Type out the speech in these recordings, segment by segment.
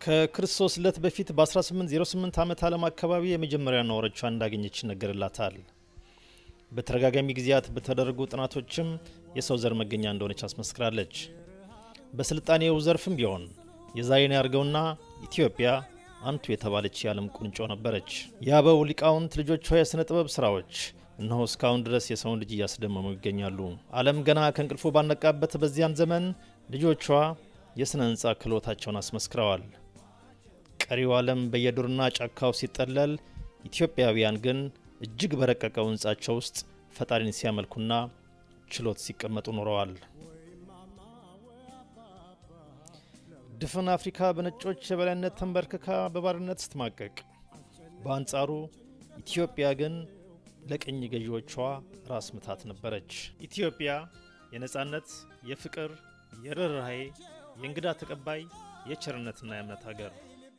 ከክርስቶስ ልደት በፊት በ1808 ዓመት ዓለም አካባቢ የመጀመሪያ ነዋሪቿ እንዳገኘች ይነገርላታል። በተደጋጋሚ ጊዜያት በተደረጉ ጥናቶችም የሰው ዘር መገኛ እንደሆነች አስመስክራለች። በስልጣኔው ዘርፍም ቢሆን የዛሬን ያርገውና ኢትዮጵያ አንቱ የተባለች የዓለም ቁንጮ ነበረች። የአበው ሊቃውንት ልጆቿ የሥነ ጥበብ ሥራዎች እነሆ እስካሁን ድረስ የሰውን ልጅ እያስደመሙ ይገኛሉ። ዓለም ገና ከእንቅልፉ ባነቃበት በዚያን ዘመን ልጆቿ የሥነ ሕንፃ ክህሎታቸውን አስመስክረዋል። ቀሪው ዓለም በየዱርና ጫካው ሲጠለል፣ ኢትዮጵያውያን ግን እጅግ በረቀቀው ሕንፃቸው ውስጥ ፈጣሪን ሲያመልኩና ችሎት ሲቀመጡ ኖረዋል። ድፍን አፍሪካ በነጮች የበላይነት ተንበርክካ በባርነት ስትማቀቅ፣ በአንጻሩ ኢትዮጵያ ግን ለቅኝ ገዢዎቿ ራስ ምታት ነበረች። ኢትዮጵያ የነጻነት፣ የፍቅር፣ የርኅራኄ፣ የእንግዳ ተቀባይ፣ የቸርነትና የእምነት ሀገር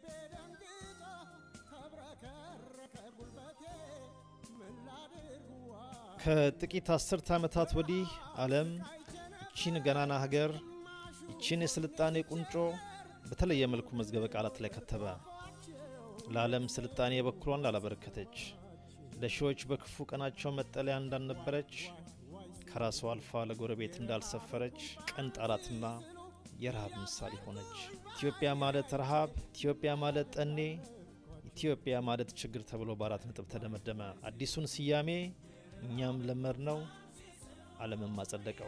ከጥቂት አስርተ ዓመታት ወዲህ ዓለም ይቺን ገናና ሀገር ይቺን የስልጣኔ ቁንጮ በተለየ መልኩ መዝገበ ቃላት ላይ ከተበ። ለዓለም ስልጣኔ የበኩሏን ላላበረከተች፣ ለሺዎች በክፉ ቀናቸው መጠለያ እንዳልነበረች፣ ከራሷ አልፋ ለጎረቤት እንዳልሰፈረች ቀን ጣላትና የረሃብ ምሳሌ ሆነች። ኢትዮጵያ ማለት ረሃብ፣ ኢትዮጵያ ማለት ጠኔ፣ ኢትዮጵያ ማለት ችግር ተብሎ በአራት ነጥብ ተደመደመ። አዲሱን ስያሜ እኛም ለመድ ነው፣ ዓለምም አጸደቀው።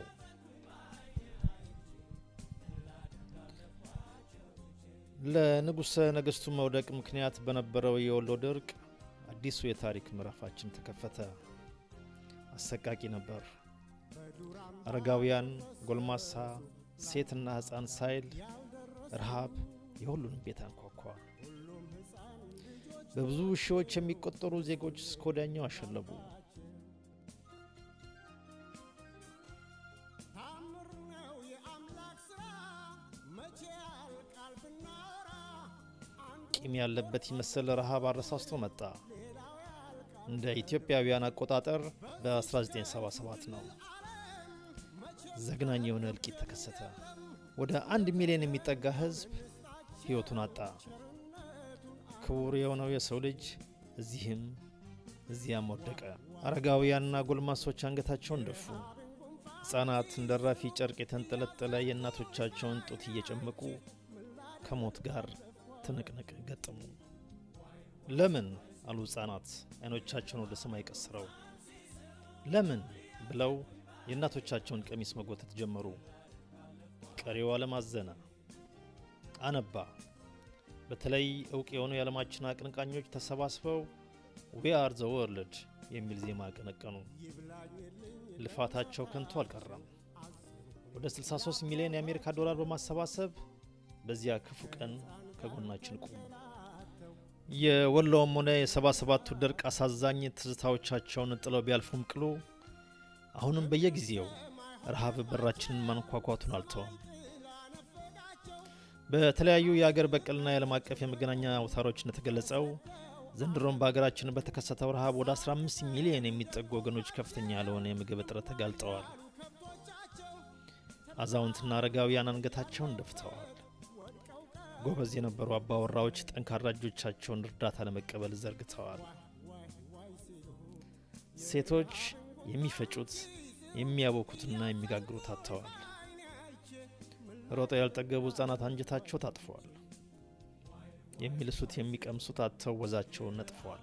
ለንጉሠ ነገሥቱ መውደቅ ምክንያት በነበረው የወሎ ድርቅ አዲሱ የታሪክ ምዕራፋችን ተከፈተ። አሰቃቂ ነበር። አረጋውያን፣ ጎልማሳ፣ ሴትና ሕፃን ሳይል ረሃብ የሁሉንም ቤት አንኳኳ። በብዙ ሺዎች የሚቆጠሩ ዜጎች እስከ ወዲያኛው አሸለቡ። ቂም ያለበት ይመስል ረሃብ አረሳስቶ መጣ። እንደ ኢትዮጵያውያን አቆጣጠር በ1977 ነው። ዘግናኝ የሆነ እልቂት ተከሰተ። ወደ አንድ ሚሊዮን የሚጠጋ ሕዝብ ሕይወቱን አጣ። ክቡር የሆነው የሰው ልጅ እዚህም እዚያም ወደቀ። አረጋውያንና ጎልማሶች አንገታቸውን ደፉ። ሕፃናት እንደ ራፊ ጨርቅ የተንጠለጠለ የእናቶቻቸውን ጡት እየጨመቁ ከሞት ጋር ትንቅንቅ ገጠሙ። ለምን አሉ ሕፃናት አይኖቻቸውን ወደ ሰማይ ቀስረው። ለምን ብለው የእናቶቻቸውን ቀሚስ መጎተት ጀመሩ። ቀሪው ዓለም አዘነ፣ አነባ። በተለይ እውቅ የሆኑ የዓለማችን አቀንቃኞች ተሰባስበው ዊ አር ዘ ወርልድ የሚል ዜማ አቀነቀኑ። ልፋታቸው ከንቱ አልቀረም። ወደ 63 ሚሊዮን የአሜሪካ ዶላር በማሰባሰብ በዚያ ክፉ ቀን ከጎናችን ቁሙ። የወሎውም ሆነ የሰባ ሰባቱ ድርቅ አሳዛኝ ትዝታዎቻቸውን ጥለው ቢያልፉም ቅሉ አሁንም በየጊዜው ረሃብ በራችንን ማንኳኳቱን አልተውም። በተለያዩ የአገር በቀልና የዓለም አቀፍ የመገናኛ አውታሮች እንደተገለጸው ዘንድሮም በሀገራችን በተከሰተው ረሃብ ወደ 15 ሚሊዮን የሚጠጉ ወገኖች ከፍተኛ ያልሆነ የምግብ እጥረት ተጋልጠዋል። አዛውንትና አረጋውያን አንገታቸውን ደፍተዋል። ጎበዝ የነበሩ አባወራዎች ጠንካራ እጆቻቸውን እርዳታ ለመቀበል ዘርግተዋል። ሴቶች የሚፈጩት የሚያቦኩትና የሚጋግሩት አጥተዋል። ሮጠው ያልጠገቡ ሕፃናት አንጀታቸው ታጥፈዋል። የሚልሱት የሚቀምሱት አጥተው ወዛቸውን ነጥፈዋል።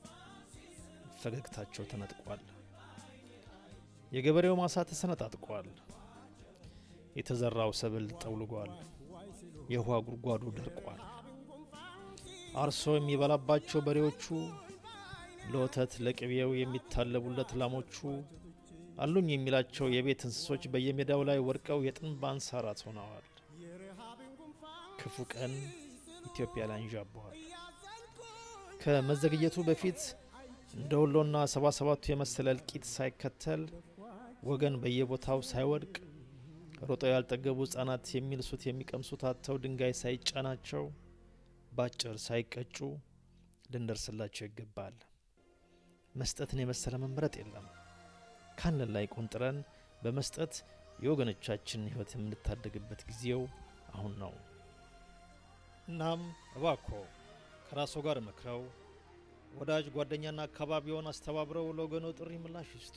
ፈገግታቸው ተነጥቋል። የገበሬው ማሳ ተሰነጣጥቋል። የተዘራው ሰብል ጠውልጓል። የውሃ ጉድጓዱ ደርቋል። አርሶ የሚበላባቸው በሬዎቹ፣ ለወተት ለቅቤው የሚታለቡለት ላሞቹ፣ አሉኝ የሚላቸው የቤት እንስሶች በየሜዳው ላይ ወድቀው የጥንብ አንሳራት ሆነዋል። ክፉ ቀን ኢትዮጵያ ላይ አንዣበዋል። ከመዘግየቱ በፊት እንደ ወሎና ሰባ ሰባቱ የመሰለ እልቂት ሳይከተል ወገን በየቦታው ሳይወድቅ ሮጠው ያልጠገቡ ሕፃናት የሚልሱት የሚቀምሱት አጥተው ድንጋይ ሳይጫናቸው ባጭር ሳይቀጩ ልንደርስላቸው ይገባል። መስጠትን የመሰለ መምረጥ የለም። ካለን ላይ ቆንጥረን በመስጠት የወገኖቻችንን ሕይወት የምንታደግበት ጊዜው አሁን ነው። እናም እባኮ ከራስዎ ጋር መክረው ወዳጅ ጓደኛና አካባቢውን አስተባብረው ለወገኖ ጥሪ ምላሽ ይስጡ።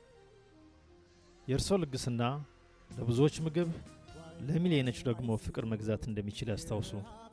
የእርሶ ልግስና ለብዙዎች ምግብ፣ ለሚሊዮኖች ደግሞ ፍቅር መግዛት እንደሚችል ያስታውሱ።